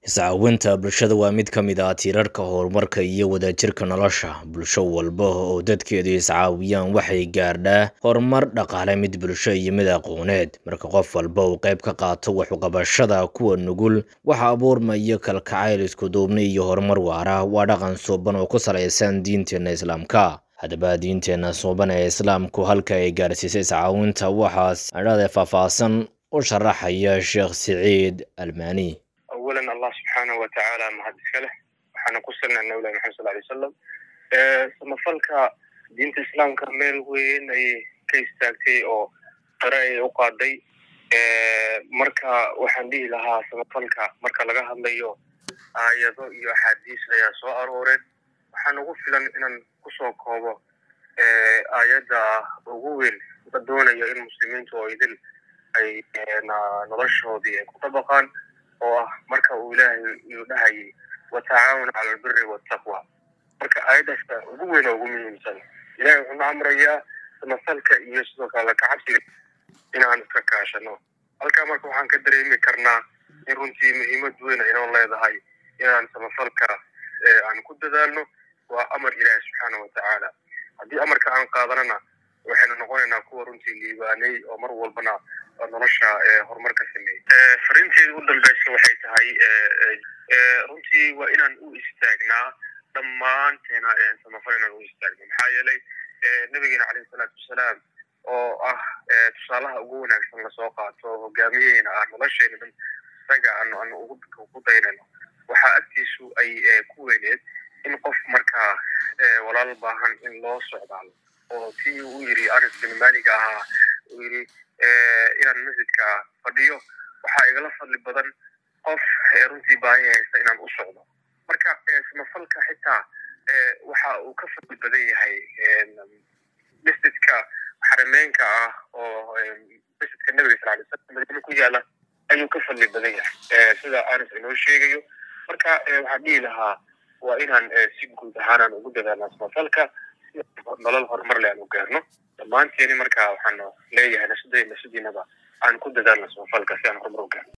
Iscaawinta bulshada waa mid ka mid ah tiirarka horumarka iyo wadajirka nolosha. Bulsho walba oo dadkeedu iscaawiyaan waxay gaadhaa horumar dhaqaale, mid bulsho, iyo mid aqooneed. Marka qof walba uu qayb ka qaato wax u qabashada kuwa nugul, waxaa abuurmaya kalgacayl, isku duubni, iyo horumar waara. Waa dhaqan suuban oo ku saleysan diinteena Islaamka. Haddaba, diinteena suuban ee Islaamku halka ay gaarsiisay iscaawinta waxaa adhade faahfaahsan u sharaxaya Sheekh Siciid Almani. awalan allah subxaanahu watacaala mahad iska leh waxaana ku salnaa nabilahi maxamed sal lay wasalam samafalka diinta islaamka meel weyn ayay ka istaagtay oo qare ayay u qaaday marka waxaan dhihi lahaa samafalka marka laga hadlayo aayado iyo axaadiis ayaa soo arooreen waxaan ugu filan inaan kusoo koobo aayadda ugu weyn la doonayo in muslimiintu oo idil ay noloshoodii ay ku dabaqaan oo ah marka uu ilaahay uu dhahayay watacaawanu cala albiri waltaqwa marka aayaddaasa ugu weyn oo ugu muhiimsan ilahay wuxuu na amrayaa samafalka iyo sidoo kale kacabsiga inaan iska kaashano halkaa marka waxaan ka dareemi karnaa in runtii muhiimad weyn inoo leedahay inaan samafalka aan ku dadaalno waa amar ilaahi subxaana watacaala haddii amarka aan qaadanana waxaynu noqonaynaa kuwa runtii liibaanay oo mar walbana nolosha horumar ka sameeyey fariinteeda u dambeysa waxay tahay runtii waa inaan u istaagnaa dhammaanteena samafal inaan u istaagno maxaa yeelay nabigeena caleyhi salaatu wasalaam oo ah tusaalaha ugu wanaagsan lasoo qaato hogaamiyeena ah nolosheena dhan isaga aanu aanu ugu daynayno waxaa agtiisu ay ku weyneed in qof markaa walaal baahan in loo socdaalo oo tii uu yiri anas bin maliga ahaa uu yiri inaan masjidka fadhiyo waxaa igala fadli badan qof runtii baahi haysta inaan u socdo marka samafalka xitaa waxa uu ka fadli badan yahay masjidka xarameenka ah oo masjidka nabiga sal lay slam madiina ku yaala ayuu ka fadli badan yahay sida anas inoo sheegayo marka waxaan dhihi lahaa waa inaan si guud ahaan aan ugu dadaalna samafalka si nolol horumar le aan u gaarno dhammaanteeni marka waxaan leeyahay nafsadey nafsadiinaba aan ku dadaalna samafalka si aan horumar u gaarno